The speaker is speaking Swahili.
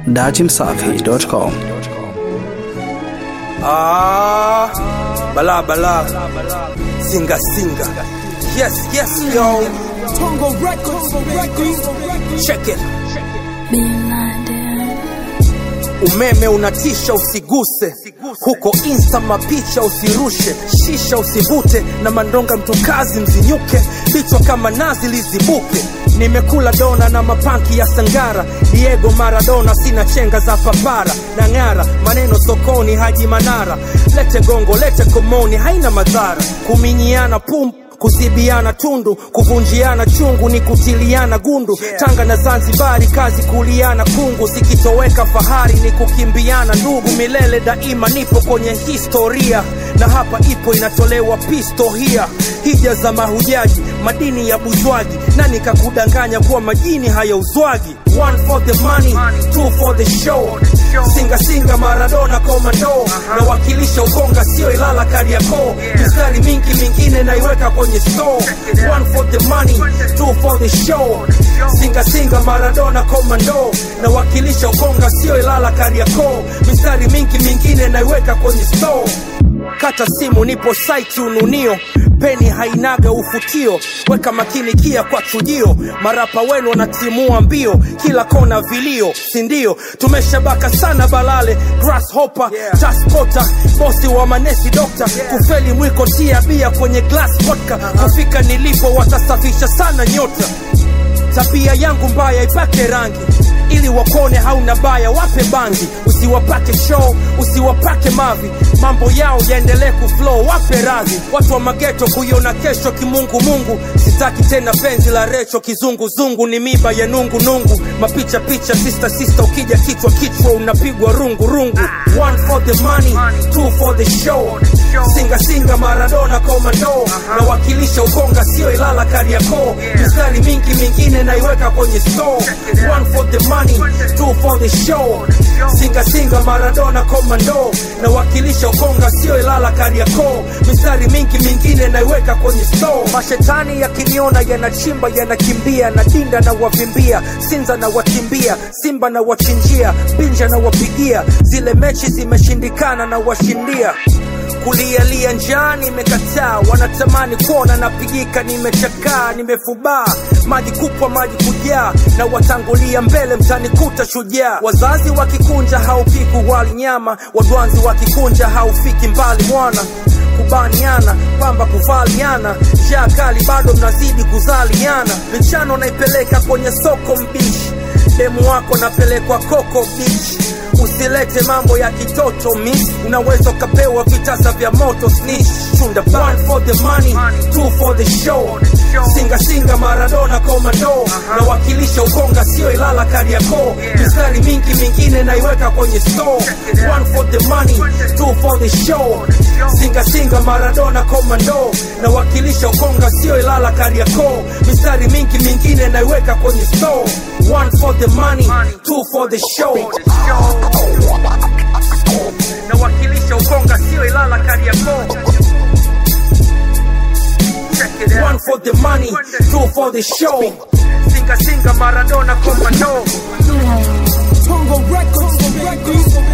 datimsafi.com. Ah, bala bala, singa singa. Yes, yes, yo. Tongo Records, Records. Check it. Blinded. Umeme unatisha, usiguse huko insta, mapicha usirushe, shisha usivute, na mandonga mtukazi mzinyuke, vichwa kama nazi lizibuke. Nimekula dona na mapanki ya Sangara, Diego Maradona, sina chenga za papara na ng'ara, maneno sokoni, Haji Manara, lete gongo, lete komoni, haina madhara, kuminyiana pum kuzibiana tundu, kuvunjiana chungu ni kutiliana gundu. Tanga na Zanzibari, kazi kuliana kungu, zikitoweka fahari ni kukimbiana ndugu. Milele daima nipo kwenye historia, na hapa ipo inatolewa pistohia. Hija za mahujaji, madini ya buzwaji, nani kakudanganya kuwa majini hayauzwagi? One for the money, two for the show. Singa singa Maradona komando, nawakilisha Ukonga sio Ilala Kariakoo. Mistari mingi mingine naiweka kwenye store. One for the money, two for the show. Singa singa Maradona komando, nawakilisha Ukonga sio Ilala Kariakoo. Mistari mingi mingine naiweka kwenye store kata simu nipo site ununio peni hainaga ufutio weka makini kia kwa chujio marapa wenu wanatimua mbio kila kona vilio sindio tumeshabaka sana balale grasshopper yeah. taspota bosi wa manesi dokta kufeli mwiko tia bia kwenye glass vodka kufika nilipo watasafisha sana nyota tabia yangu mbaya ipake rangi ili wakone hauna baya wape bangi usiwapake show usiwapake mavi mambo yao yaendelee kuflow wape radhi watu wa mageto kuiona kesho kimungu mungu sitaki tena penzi la recho kizunguzungu ni miba ya nungu nungu mapicha picha sista sista ukija kichwa kichwa unapigwa rungu rungu one for the money two for the show singa singa maradona komando nawakilisha ukonga sio ilala kariakoo mistari mingi mingine naiweka kwenye store one for the money two for the show singa singa maradona komando nawakilisha ukonga sio ilala kariakoo mistari mingi mingine naiweka kwenye store mashetani yakiniona yanachimba yanakimbia na dinda na wavimbia sinza na wakimbia simba na wachinjia binja na wapigia zile mechi zimeshindikana na washindia kulialia njaa nimekataa, wanatamani kuona napigika, nimechakaa, nimefubaa, maji kupwa, maji kujaa, na watangulia mbele, mtanikuta shujaa. Wazazi wakikunja haupiki wali nyama, wadwanzi wakikunja haufiki mbali mwana kubaniana pamba kuvaliana njaa kali bado mnazidi kuzaliana michano naipeleka kwenye soko mbishi demu wako napelekwa koko bichi usilete mambo ya kitoto miss unaweza ukapewa vitasa vya moto snitch chunda one for the money two for the show singa singa maradona komando nawakilisha ukonga sio ilala kariakoo mistari mingi mingine naiweka kwenye store one for the money two for the show singa singa maradona komando nawakilisha ukonga sio ilala kariakoo mistari mingi mingine naiweka kwenye store one for the money two for the show nawakilisha ukonga sio ilala kariakoo one for the money two for the show singa singa maradona komando Tongo Records, Records.